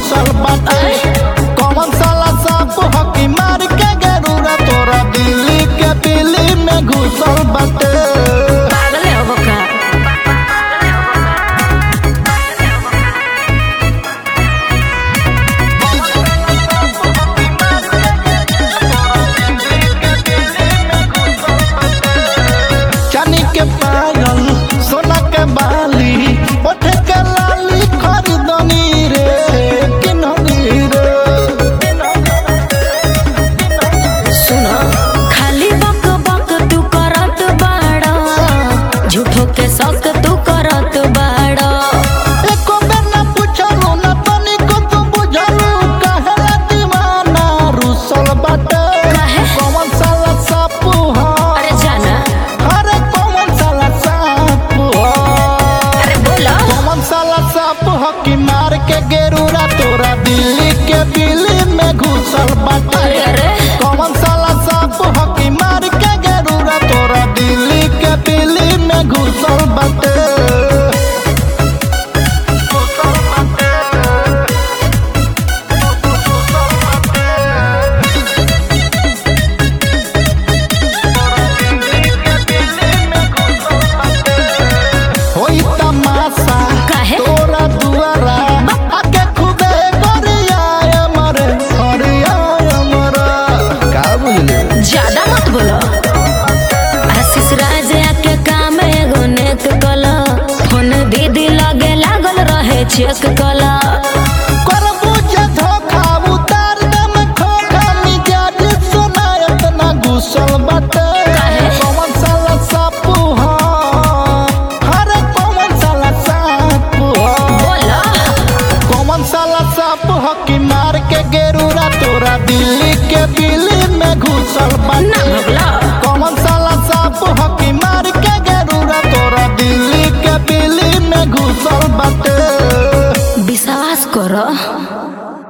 घुसल बाटे कौन साला साप हकी मार के गरूरा तोरा दिल्ली के बिल्ली में घुसल बाटे पागले हो का चांदी के पायल सोना के बाली ओठ के लाली खरीदनी रे किननी रे सुनो खाली बक बक तू करत बाड़ा झूठो के शक तू करत बाड़ा एको बेर ना पूछलू ना तनिको तू बुझलू कहेला दीवाना रुसल बाटे काहे? कौन साला साप ह अरे जाना अरे कौन साला साप ह अरे बोला कौन साला साप ह कि मार के गेरूरा तोरा दिल्ली के बिल्ली में घुसल बाटे अरे अरे कौन साला साप ह कि मार के गेरूरा तोरा दिल्ली के बिल्ली में घुसल बाटे होई तमाशा काहे? तोरा दुआरा आके खूबे गरिया मरे हरिया मरे का बुझले ज्यादा मत बोलो आशीष राज के काम एगो नेक कला फोन दीदी लगे लागल रहे चेक कला करबू जे धोखा उतार दम खोखा मिजाज सुनायत ना घुसल बाटे काहे? कौन साला सापू ह अरे कौन साला सापू ह बोला कौन साला साप ह कि मार के गेरूरा तोरा दिल्ली के बिल्ली में घुसल ना बाटे भगला कौन साला साप ह कि मार के गेरूरा तोरा दिल्ली के बिल्ली में घुसल बाटे विश्वास करो